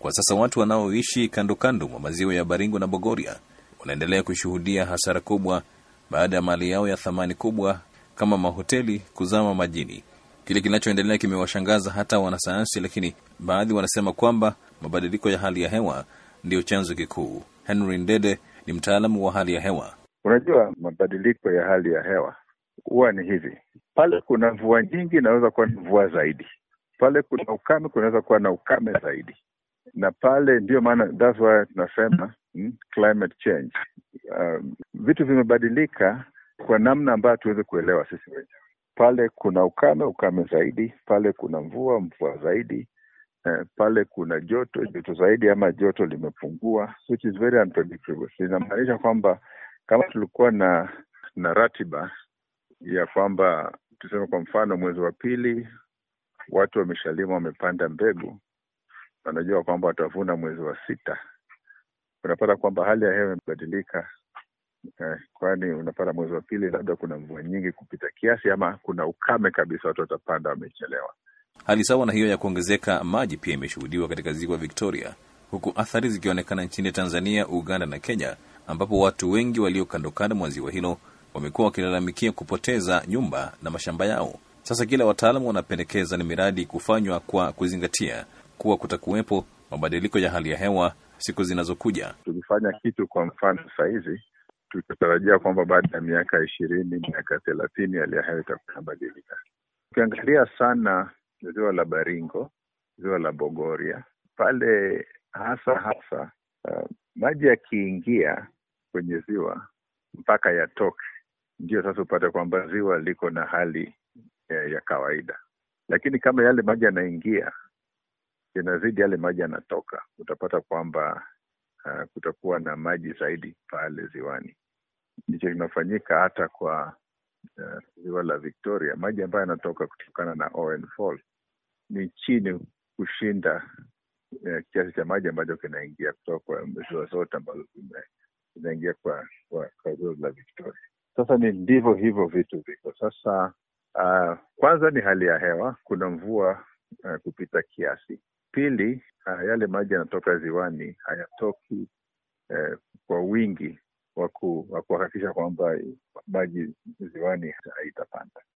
Kwa sasa watu wanaoishi kando kando mwa maziwa ya Baringo na Bogoria wanaendelea kushuhudia hasara kubwa baada ya mali yao ya thamani kubwa kama mahoteli kuzama majini. Kile kinachoendelea kimewashangaza hata wanasayansi, lakini baadhi wanasema kwamba mabadiliko ya hali ya hewa ndiyo chanzo kikuu. Henry Ndede ni mtaalamu wa hali ya hewa. Unajua, mabadiliko ya hali ya hewa huwa ni hivi: pale kuna mvua nyingi, inaweza kuwa na mvua zaidi, pale kuna ukame, kunaweza kuwa na ukame zaidi, na pale ndiyo maana that's why tunasema hmm, climate change. Um, vitu vimebadilika kwa namna ambayo tuweze kuelewa sisi wenyewe. Pale kuna ukame, ukame zaidi, pale kuna mvua, mvua zaidi, eh, pale kuna joto, joto zaidi, ama joto limepungua, which is very unpredictable. Inamaanisha kwamba kama tulikuwa na na ratiba ya kwamba tuseme kwa mfano mwezi wa pili watu wameshalima wamepanda mbegu, wanajua kwamba watavuna mwezi wa sita, unapata kwamba hali ya hewa imebadilika eh, kwani unapata mwezi wa pili labda kuna mvua nyingi kupita kiasi, ama kuna ukame kabisa, watu watapanda wamechelewa. Hali sawa na hiyo ya kuongezeka maji pia imeshuhudiwa katika ziwa Victoria, huku athari zikionekana nchini Tanzania, Uganda na Kenya, ambapo watu wengi walio kando kando mwa ziwa hilo wamekuwa wakilalamikia kupoteza nyumba na mashamba yao. Sasa kila wataalamu wanapendekeza ni miradi kufanywa kwa kuzingatia kuwa kutakuwepo mabadiliko ya hali ya hewa siku zinazokuja. Tukifanya kitu kwa mfano sahizi, tutatarajia kwamba baada ya miaka ishirini, miaka thelathini hali ya hewa itakuwa inabadilika. Ukiangalia sana ziwa la Baringo, ziwa la Bogoria pale hasa hasa, uh, maji yakiingia kwenye ziwa mpaka yatoke, ndio sasa upate kwamba ziwa liko na hali ya, ya kawaida. Lakini kama yale maji yanaingia yanazidi yale maji yanatoka, utapata kwamba uh, kutakuwa na maji zaidi pale ziwani. Ndicho kinafanyika hata kwa uh, ziwa la Victoria. Maji ambayo yanatoka kutokana na Owen Fall ni chini kushinda uh, kiasi cha maji ambacho kinaingia kutoka kwa ziwa zote ambazo zinaingia kwa, kwa, kwa ziwa la Victoria. Sasa ni ndivyo hivyo vitu viko sasa. Uh, kwanza ni hali ya hewa, kuna mvua uh, kupita kiasi. Pili, uh, yale maji yanatoka ziwani hayatoki uh, kwa wingi wa kuhakikisha kwamba maji ziwani haitapanda.